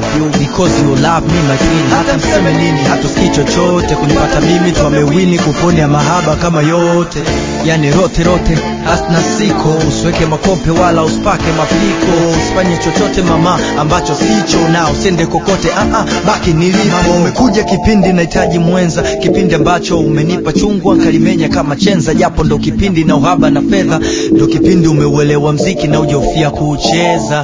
you because you love me my queen hata mseme nini hatusikii chochote kunipata mimi twamewini kuponya mahaba kama yote yani rote rote hasna siko usiweke makope wala usipake mapiko usifanye chochote mama ambacho sicho na usende kokote ah, ah, baki nilipo umekuja kipindi nahitaji mwenza kipindi ambacho umenipa chungwa nkalimenya kama chenza japo ndo kipindi na uhaba na fedha ndo kipindi umeuelewa mziki na ujaufia kuucheza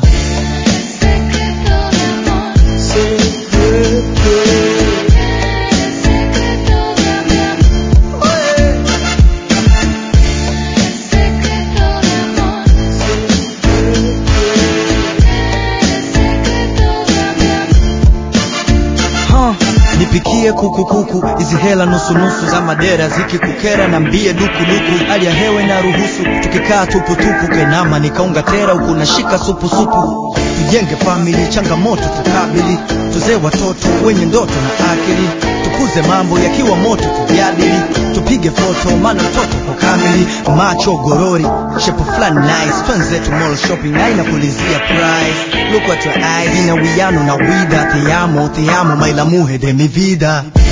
huh. nipikie kukukuku hizi hela nusunusu za madera zikikukera na mbie dukuduku hali ya hewe na ruhusu tukikaa tuputupu kenama nikaunga tera huku nashika supusupu tujenge famili changamoto tukabili tuzee watoto wenye ndoto na akili tukuze mambo yakiwa moto tujadili tupige foto maana mtoto kwa kamili macho gorori shepu fulani nice twenzetu mall shopping aina kulizia price look at your eyes ina wiano na wida te amo te amo my la mujer de mi vida